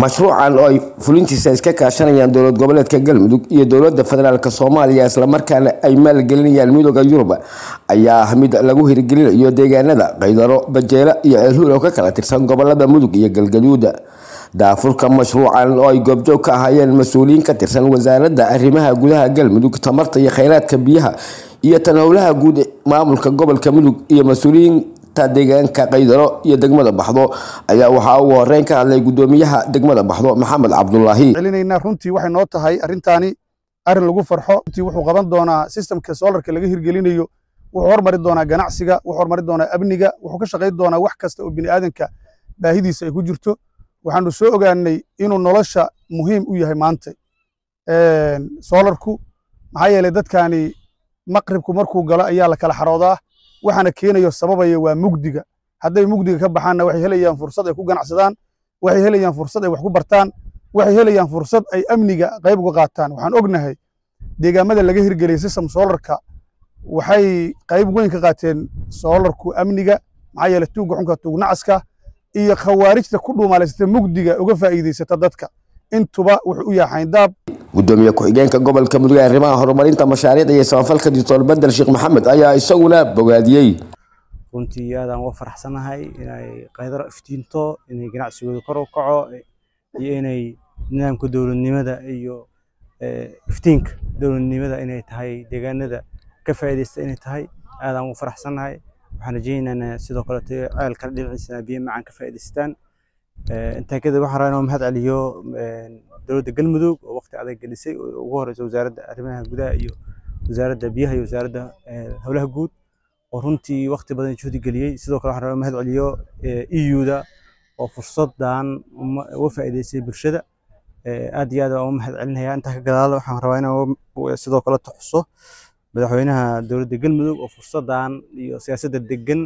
mashruucan oo ay fulintiisa iska kaashanayaan dowlad goboleedka galmudug iyo dowlada federaalk soomaaliya islamarkaana ay maalgelinayaan midooda yurub ayaa ah mid lagu hirgelinayo deegaanada qaydaro bajeelo iyo ceelhuul oo ka kala tirsan gobolada mudug iyo galgaduud daafurka mashruucan oo ay goobjoog ka ahaayeen mas-uuliyiin ka tirsan wasaaradda arrimaha gudaha galmudug tamarta iyo kheyraadka biyaha iyo tan howlaha guud maamulka gobolka mudug iyo mas-uuliyiinta deegaanka qaydaro iyo degmada baxdo ayaa waxaa ugu horeyn ka hadlay gudoomiyaha degmada baxdo maxamed cabdulaahi celinaynaa runtii waxay noo tahay arrintaani arrin lagu farxo runtii wuxuu qaban doonaa sistamka solarka laga hirgelinayo wuxuu hormari doonaa ganacsiga wuxuu hormari doonaa amniga wuxuu ka shaqayn doonaa wax kasta oo bini aadanka baahidiisa ay ku jirto waxaanu soo ogaanay inuu nolosha muhiim u yahay maanta solarku maxaa yeelay dadkani maqribku markuu galo ayaa la kala xaroodaa waxaana keenayo sababaya waa mugdiga hadday mugdiga ka baxaanna waxay helayaan fursad ay ku ganacsadaan waxay helayaan fursad ay wax ku bartaan waxay helayaan fursad ay amniga qayb uga qaataan waxaan ognahay deegaamada laga hirgeliyay system solarka waxay qayb weyn ka qaateen solarku amniga maxaa yeelay tuugga xunka tuug nacaska iyo khawaarijta ku dhuumaalaysata mugdiga uga faa'iidaysata dadka intuba wuxuu u yahay xayndaab gudoomiye ku-xigeenka gobolka mudug ee arrimaha horumarinta mashaariicda iyo samafalka doctor bedel sheekh maxamed ayaa isaguna bogaadiyey runtii aadaan uga faraxsanahay inay qaydaro iftiinto inay ganacsigooda kor u kaco iyo inay nidaamka dowladnimada iyo iftiinka dowladnimada inay tahay deegaanada ka faa'iidaysta inay tahay aadaan uga faraxsanahay waxaan rajaynaynaa sidoo kaleeto ceelkan dhinaciisana biyo macaan ka faa'iidaystaan intaa kadib waxaan rabaa inuu mahad celiyo dowladda galmudug oo waqti adag gelisay oo ugu horeysa wasaaradda arrimaha gudaha iyo wasaaradda biyaha iyo wasaaradda howlaha guud oo runtii waqti badan juhdi geliyey sidoo kale waxaan rabaa mahad celiyo eu-da oo fursadan uga faa'iidaysay bulshada aad iyo aad waan uga mahad celinaya intaa ka gadaal waxaan rabaa inaan sidoo kale tuxuso madaxweynaha dowladda galmudug oo fursadan iyo siyaasadda degan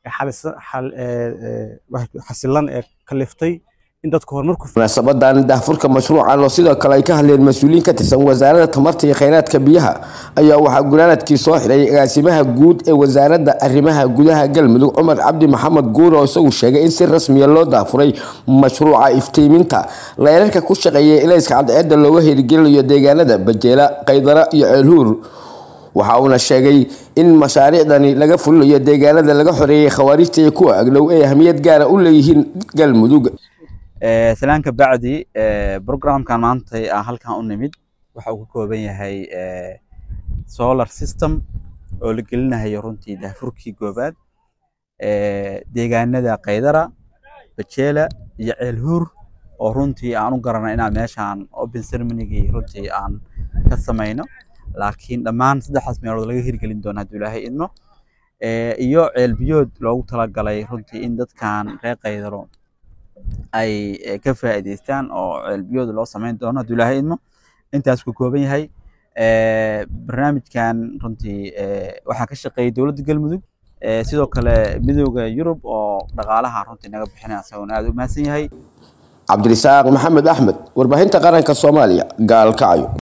xasilan ee kaliftay in dadku horumarku munaasabadan daahfurka mashruucan oo sidoo kale ay ka hadleen mas-uuliyiin ka tirsan wasaaradda tamarta iyo kheyraadka biyaha ayaa waxaa gunaanadkii soo xidhay agaasimaha guud ee wasaaradda arrimaha gudaha galmudug cumar cabdi maxamed guur oo isagu sheegay in si rasmiya loo daafuray mashruuca iftiiminta leerarka ku shaqeeya ilayska cadceedda looga hirgelinayo deegaanada bajeela qaydara iyo ceelhuur waxa uuna sheegay in mashaariicdani laga fulinayo deegaanada laga xoreeyey khawaarijta iyo kuwa agdhow ay ahmiyad gaara u leeyihiin galmudug salaanka bacdi programkan maanta aan halkan u nimid waxa uu ka kooban yahay solar system oo la gelinayo runtii daafurkii goobaad deegaanada qaydara bajeela iyo ceelhuur oo runtii aan u garanay inaan meeshaan open ceremonygii runtii aan ka samayno laakiin dhammaan saddexdaas meelood laga hirgelin doono hadduu ilaahay idmo iyo ceelbiyood loogu talagalay runtii in dadkan reer qaydaro ay ka faa'iidaystaan oo ceelbiyood loo samayn doono hadduu ilaahay idmo intaas ku kooban yahay barnaamijkan runtii waxaa ka shaqeeyay dowladda galmudug sidoo kale midooda yurub oo dhaqaalaha runtii naga bixinaya isaguna aad u mahadsan yahay cabdirisaaq maxamed axmed warbaahinta qaranka soomaaliya gaalkacyo